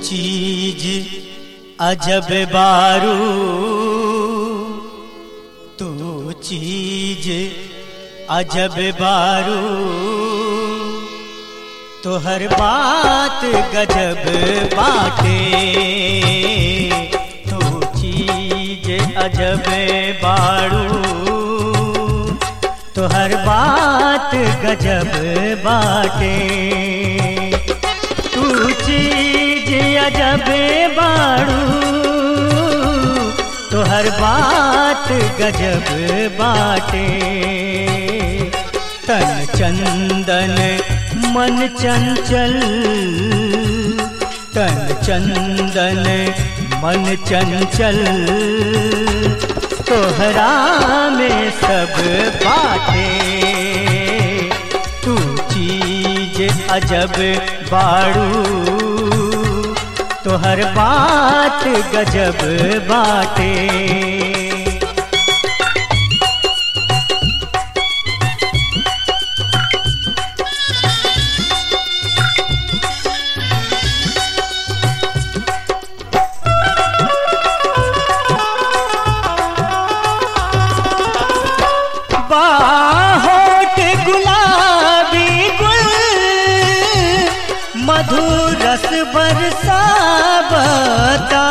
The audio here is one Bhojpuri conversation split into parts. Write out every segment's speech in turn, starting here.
चीज अजब बारू तू चीज अजब बारू तो हर बात गजब बाटे तू चीज अजब बारू तो हर बात गजब बाटे तू चीज अजब बाड़ू तो हर बात गजब बाटे तन चंदन मन चंचल तन चंदन मन चंचल तोहरा में सब बाटे तू चीज अजब बाड़ू तो हर बात गजब बाटे बाहोट गुलाबी गुल मधुर रस बरसावता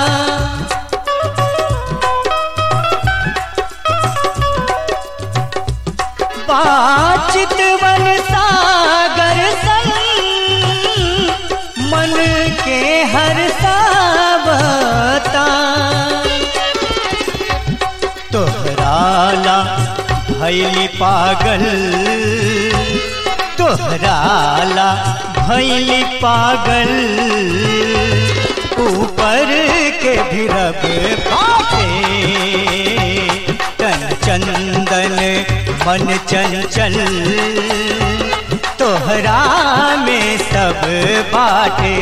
बाचित वन सागर संग मन के हर सावता तोहराला भैली पागल तोहराला भैली पागल ऊपर के भी रब बाटे तन चंदन मन चंचल तोहरा में सब बाटे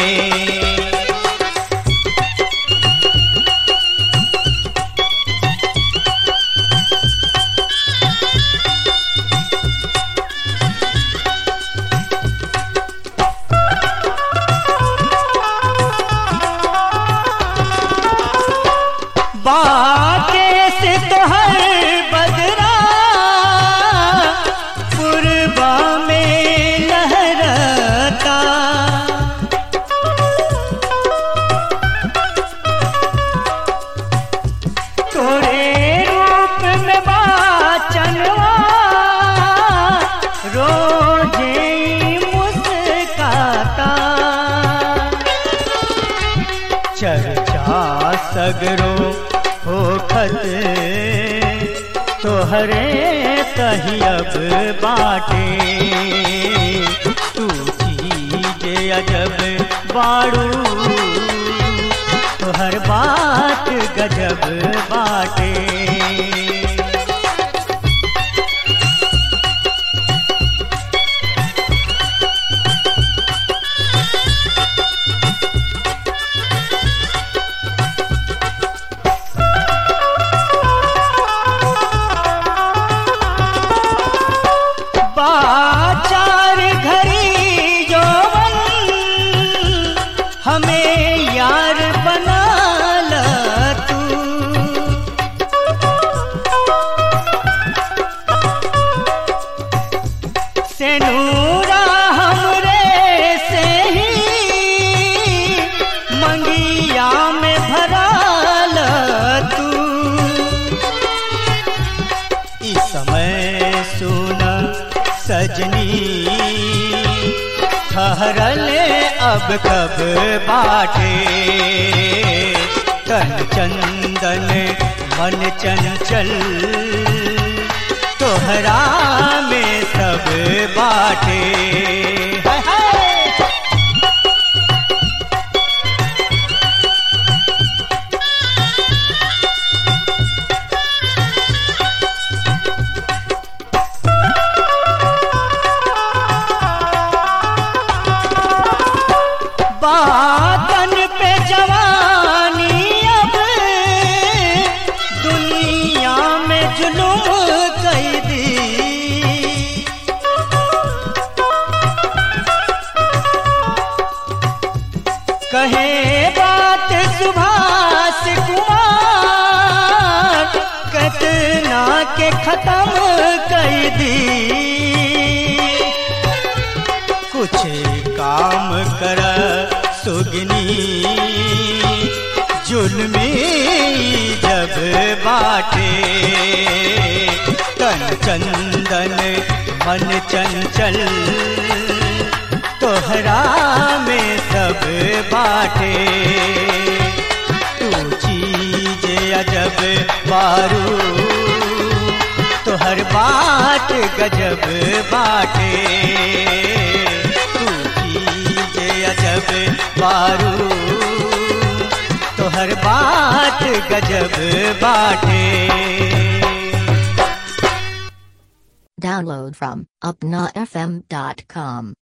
बाके से तोहर बदरा पुरबा में लहरता तोरे रूप में बाचनवा रोजे मुस्काता चर्चा सगरो होखत तोहरे तहियब बाटे तू चीज अजब बाड़ू तोहर बात गजब बाटे बाचार घरी जोवन हमें यार बना ल तू सेनूरा हमरे से ही मंगिया में भरा ल तू इस समय सुना सजनी ठहरल अब कब बाटे तन चंदन मन चंचल तोहरा में सब बाटे हाय हाय बातन पे जवानी अब दुनिया में जुलूम कैदी कर सुगनी जुल्मी जब बाटे तन चंदन मन चंचल तोहरा में सब बाटे तू चीज अजब बारू तोहर बाट गजब बाटे तू चीज अजब बारू तोहर बाट गजब बाटे Download from UpnaFM.com.